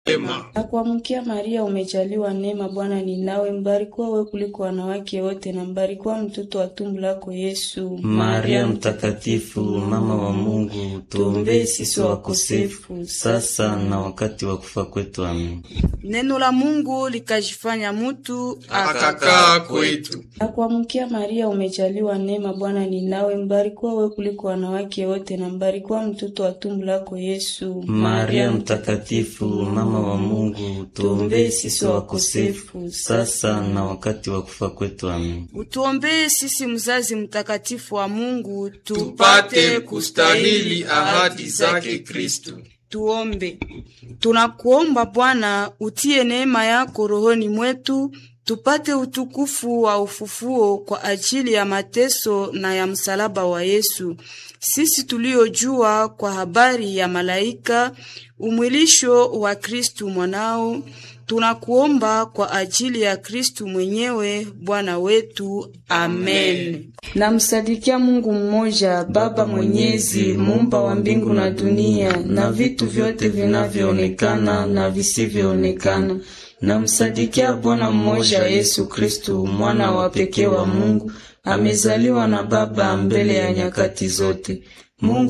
Ema. Na kuamkia Maria, umejaliwa neema, Bwana ni nawe, mbarikiwa wewe kuliko wanawake wote, na mbarikiwa mtoto wa tumbo lako Yesu. Maria mtakatifu, mama wa Mungu, tuombee sisi wakosefu, sasa na wakati wa kufa kwetu. Amen. Neno la Mungu likajifanya mutu Akakaa kwetu. Na kuamkia Maria, umejaliwa neema, Bwana ni nawe, mbarikiwa wewe kuliko wanawake wote, na mbarikiwa mtoto wa tumbo lako Yesu. Maria mtakatifu, mama wa Mungu, tuombee sisi wakosefu, sasa na wakati wa kufa kwetu. Amen. utuombee sisi, mzazi mtakatifu wa Mungu, Tupate kustahili ahadi zake Kristo. Tuombe. Tunakuomba Bwana, utie neema yako rohoni mwetu, tupate utukufu wa ufufuo kwa ajili ya mateso na ya msalaba wa Yesu, sisi tuliojua kwa habari ya malaika umwilisho wa Kristu mwanao. Tunakuomba kwa ajili ya Kristu mwenyewe Bwana wetu. Amen. Namsadikia Mungu mmoja, Baba Mwenyezi, muumba wa mbingu na dunia na vitu vyote vinavyoonekana na visivyoonekana. Namsadikia Bwana mmoja, Yesu Kristu, mwana wa pekee wa Mungu, amezaliwa na Baba mbele ya nyakati zote. Mungu